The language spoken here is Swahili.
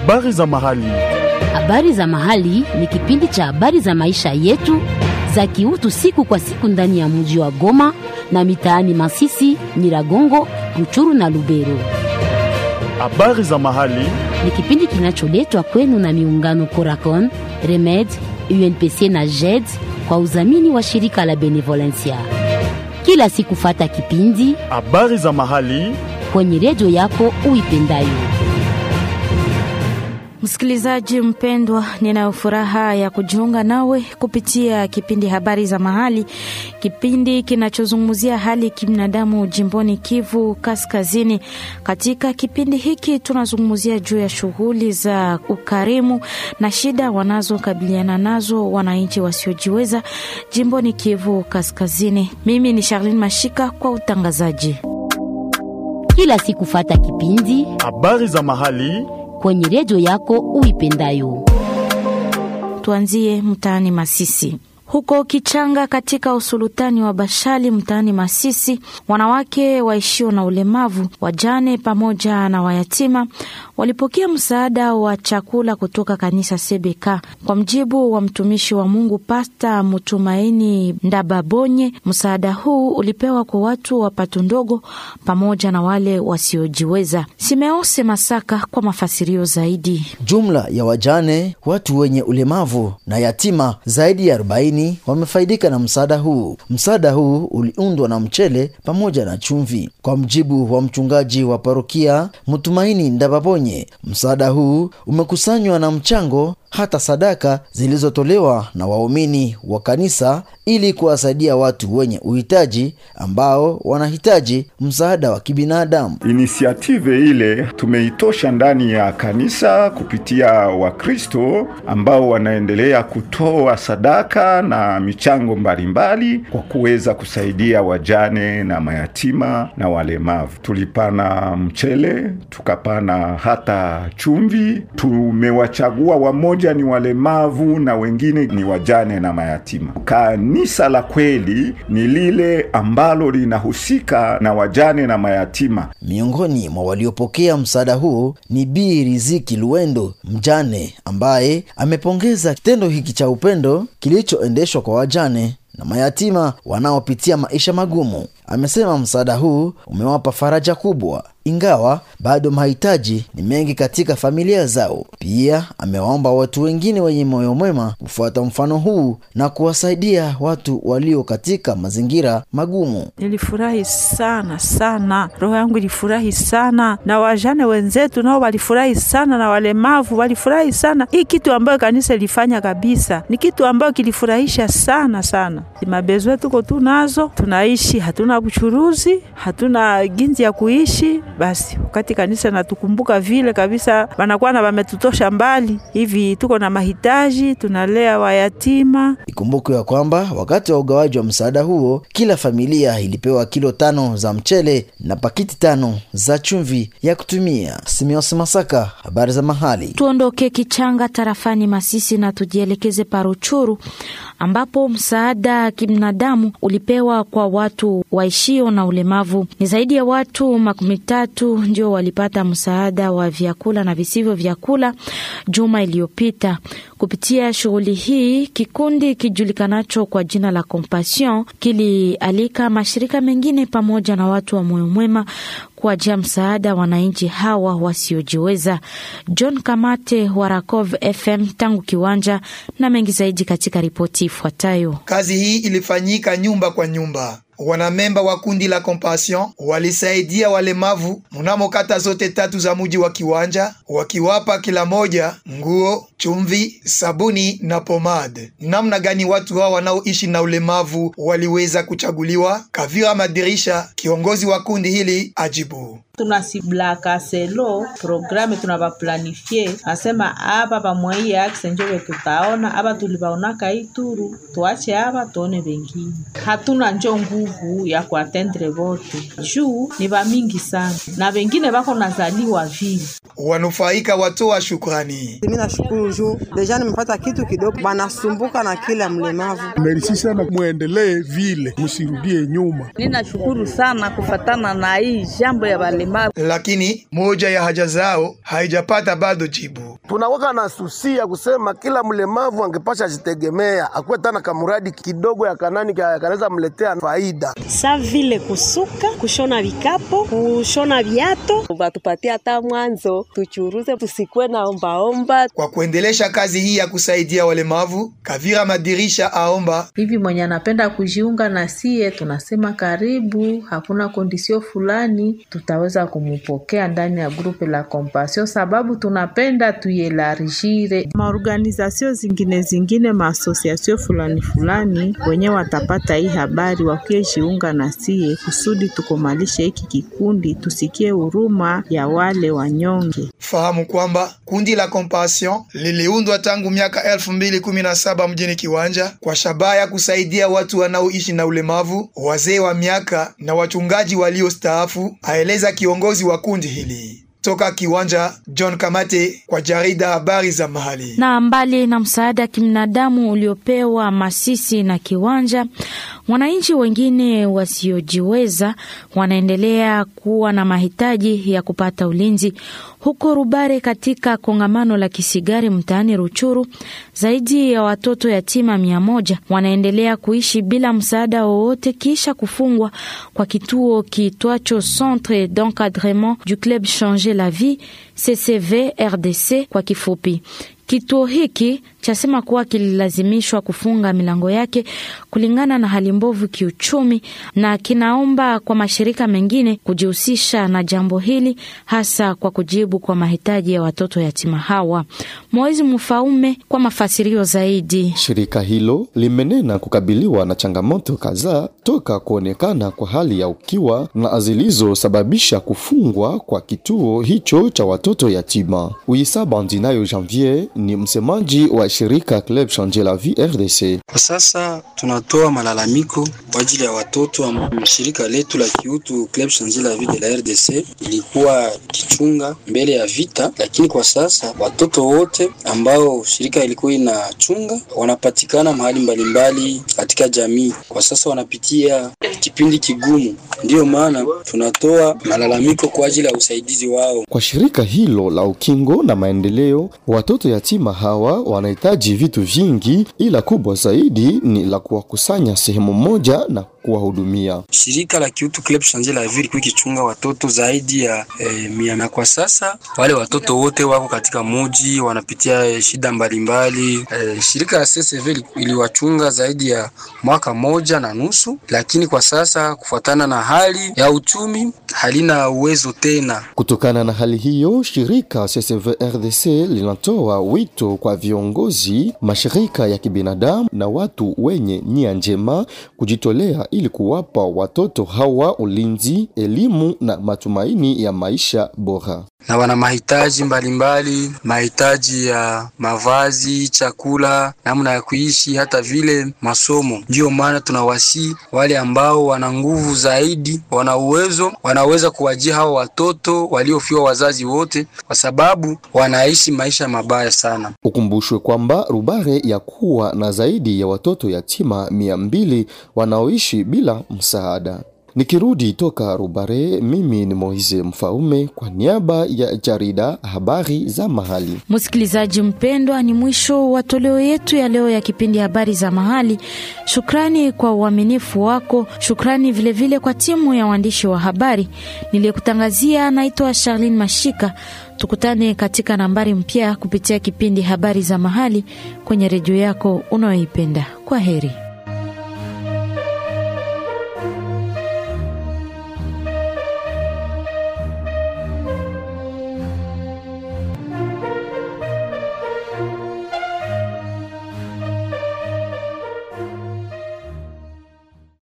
Habari za mahali. Habari za mahali ni kipindi cha habari za maisha yetu za kiutu siku kwa siku ndani ya mji wa Goma na mitaani Masisi, Nyiragongo, Ruchuru na Lubero. Habari za mahali. Ni kipindi kinacholetwa kwenu na miungano Coracon, Remed, UNPC na JED kwa udhamini wa shirika la Benevolencia. Kila siku fata kipindi Habari za mahali. kwenye redio yako uipendayo. Msikilizaji mpendwa, ninayo furaha ya kujiunga nawe kupitia kipindi habari za mahali, kipindi kinachozungumzia hali ya kibinadamu jimboni Kivu Kaskazini. Katika kipindi hiki tunazungumzia juu ya shughuli za ukarimu na shida wanazokabiliana nazo wananchi wasiojiweza jimboni Kivu Kaskazini. Mimi ni Charlene Mashika kwa utangazaji. Kila siku fata kipindi Habari za mahali. kwenye redio yako uipendayo. Tuanzie mtaani Masisi. Huko Kichanga katika usulutani wa Bashali mtaani Masisi, wanawake waishio na ulemavu, wajane pamoja na wayatima walipokea msaada wa chakula kutoka kanisa Sebeka. Kwa mjibu wa mtumishi wa Mungu Pasta Mutumaini Ndababonye, msaada huu ulipewa kwa watu wa pato ndogo pamoja na wale wasiojiweza. Simeose Masaka kwa mafasirio zaidi. Jumla ya wajane, watu wenye ulemavu na yatima zaidi ya 40 wamefaidika na msaada huu. Msaada huu uliundwa na mchele pamoja na chumvi. Kwa mjibu wa mchungaji wa parokia Mtumaini Ndababonye, msaada huu umekusanywa na mchango hata sadaka zilizotolewa na waumini wa kanisa ili kuwasaidia watu wenye uhitaji ambao wanahitaji msaada wa kibinadamu. Inisiative ile tumeitosha ndani ya kanisa kupitia Wakristo ambao wanaendelea kutoa sadaka na michango mbalimbali kwa kuweza kusaidia wajane na mayatima na walemavu. Tulipana mchele, tukapana hata chumvi. Tumewachagua wamoja ni walemavu na wengine ni wajane na mayatima. Kanisa la kweli ni lile ambalo linahusika na wajane na mayatima. Miongoni mwa waliopokea msaada huu ni Bi Riziki Luendo, mjane ambaye amepongeza kitendo hiki cha upendo kilichoendeshwa kwa wajane na mayatima wanaopitia maisha magumu. Amesema msaada huu umewapa faraja kubwa, ingawa bado mahitaji ni mengi katika familia zao. Pia amewaomba watu wengine wenye moyo mwema kufuata mfano huu na kuwasaidia watu walio katika mazingira magumu. Nilifurahi sana sana, roho yangu ilifurahi sana, na wajane wenzetu nao walifurahi sana, na walemavu walifurahi sana. Hii kitu ambayo kanisa ilifanya kabisa ni kitu ambayo kilifurahisha sana sana. Mabezwe tuko tu nazo, tunaishi, hatuna uchuruzi, hatuna ginzi ya kuishi. Basi wakati kanisa natukumbuka vile kabisa, wanakuwa na wametutosha mbali hivi, tuko na mahitaji, tunalea wayatima. Ikumbukwe ya kwamba wakati wa ugawaji wa msaada huo, kila familia ilipewa kilo tano za mchele na pakiti tano za chumvi ya kutumia. Simios Masaka, habari za mahali. Tuondoke Kichanga tarafani Masisi na tujielekeze Paruchuru ambapo msaada kibinadamu ulipewa kwa watu waishio na ulemavu. Ni zaidi ya watu makumi tatu ndio walipata msaada wa vyakula na visivyo vyakula juma iliyopita. Kupitia shughuli hii, kikundi kijulikanacho kwa jina la Compassion kilialika mashirika mengine pamoja na watu wa moyo mwema kuwajia msaada wananchi hawa wasiojiweza. John Kamate wa Rakov FM tangu kiwanja na mengi zaidi katika ripoti ifuatayo. Kazi hii ilifanyika nyumba kwa nyumba. Wanamemba wa kundi la Compassion walisaidia walemavu mnamo kata zote tatu za muji wa Kiwanja, wakiwapa kila moja nguo, chumvi, sabuni na pomade. Namna gani watu hao wanaoishi na ulemavu waliweza kuchaguliwa? Kavira Madirisha, kiongozi wa kundi hili, ajibu tunasiblaka selo programe tunavaplanifie nasema aba pamwaiye akse njo tutaona aba tulivaonaka ituru tuache aba tuone vengine hatuna njo nguvu ya kuatendre vote juu ni vamingi sana na vengine vako nazaliwa vile wanufaika watoa shukrani. Mimi nashukuru juu deja nimepata kitu kidogo, banasumbuka na kila mlemavu. Merisi sana, muendelee vile, msirudie nyuma. Ninashukuru sana kufatana na hii jambo ya walemavu, lakini moja ya haja zao haijapata bado jibu. tunawaka na susia kusema kila mlemavu angepasha ajitegemea, akuwe tana kamuradi kidogo ya kanani kanaweza mletea faida, sa vile kusuka, kushona vikapo, kushona viato, batupatia hata mwanzo tuchuruze, tusikuwe na ombaomba. Kwa kuendelesha kazi hii ya kusaidia walemavu, Kavira Madirisha aomba hivi mwenye anapenda kujiunga na sie, tunasema karibu. Hakuna kondisio fulani, tutaweza kumupokea ndani ya grupe la Compassion sababu tunapenda tuyelarishire maorganizasio zingine zingine maasosiasio fulani fulani, wenye watapata hii habari wakie jiunga na sie kusudi tukomalishe hiki kikundi, tusikie huruma ya wale wanyonge. Fahamu kwamba kundi la Compassion liliundwa tangu miaka elfu mbili kumi na saba mjini Kiwanja kwa shabaha ya kusaidia watu wanaoishi na ulemavu, wazee wa miaka na wachungaji waliostaafu, aeleza kiongozi wa kundi hili. Toka Kiwanja, John Kamate kwa jarida habari za mahali. Na mbali na msaada kibinadamu uliopewa Masisi na Kiwanja, wananchi wengine wasiojiweza wanaendelea kuwa na mahitaji ya kupata ulinzi huko Rubare. Katika kongamano la kisigari mtaani Ruchuru, zaidi ya watoto yatima mia moja wanaendelea kuishi bila msaada wowote kisha kufungwa kwa kituo kiitwacho Centre d'encadrement du club Changer la vie CCV RDC kwa kifupi. Kituo hiki chasema kuwa kililazimishwa kufunga milango yake kulingana na hali mbovu kiuchumi, na kinaomba kwa mashirika mengine kujihusisha na jambo hili, hasa kwa kujibu kwa mahitaji ya watoto yatima hawa. Moezi Mfaume kwa mafasirio zaidi. Shirika hilo limenena kukabiliwa na changamoto kadhaa toka kuonekana kwa hali ya ukiwa na zilizosababisha kufungwa kwa kituo hicho cha watoto yatima. Uisa Bandinayo Janvier ni msemaji wa shirika Club Changer la Vie RDC. Kwa sasa tunatoa malalamiko kwa ajili ya watoto. Shirika letu la kiutu Club Changer la Vie de la RDC ilikuwa kichunga mbele ya vita, lakini kwa sasa watoto wote ambao shirika ilikuwa inachunga wanapatikana mahali mbalimbali katika jamii. Kwa sasa wanapitia kipindi kigumu, ndiyo maana tunatoa malalamiko kwa ajili ya usaidizi wao. Kwa shirika hilo la ukingo na maendeleo, watoto yatima hawa wanahitaji vitu vingi, ila kubwa zaidi ni la kuwakusanya sehemu moja na kuwahudumia. Shirika la kiutu Club Changer la Vie ilikuwa ikichunga watoto zaidi ya eh, mia na kwa sasa wale watoto wote wako katika muji wanapitia eh, shida mbalimbali eh, shirika la CCV iliwachunga zaidi ya mwaka moja na nusu, lakini kwa sasa kufuatana na hali ya uchumi halina uwezo tena. Kutokana na hali hiyo, shirika CCV RDC linatoa wito kwa viongozi, mashirika ya kibinadamu na watu wenye nia njema kujitolea ili kuwapa watoto hawa ulinzi, elimu na matumaini ya maisha bora na wana mahitaji mbalimbali, mahitaji ya mavazi, chakula, namna ya kuishi, hata vile masomo. Ndiyo maana tunawasi wale ambao wana nguvu zaidi, wana uwezo, wanaweza kuwajia hao watoto waliofiwa wazazi wote, kwa sababu wanaishi maisha mabaya sana. Ukumbushwe kwamba Rubare ya kuwa na zaidi ya watoto yatima mia mbili wanaoishi bila msaada. Nikirudi toka Rubare, mimi ni Moize Mfaume kwa niaba ya jarida habari za mahali. Msikilizaji mpendwa, ni mwisho wa toleo yetu ya leo ya kipindi habari za mahali. Shukrani kwa uaminifu wako, shukrani vilevile vile kwa timu ya waandishi wa habari niliyekutangazia. Naitwa Charlene Mashika. Tukutane katika nambari mpya kupitia kipindi habari za mahali kwenye redio yako unayoipenda. Kwa heri.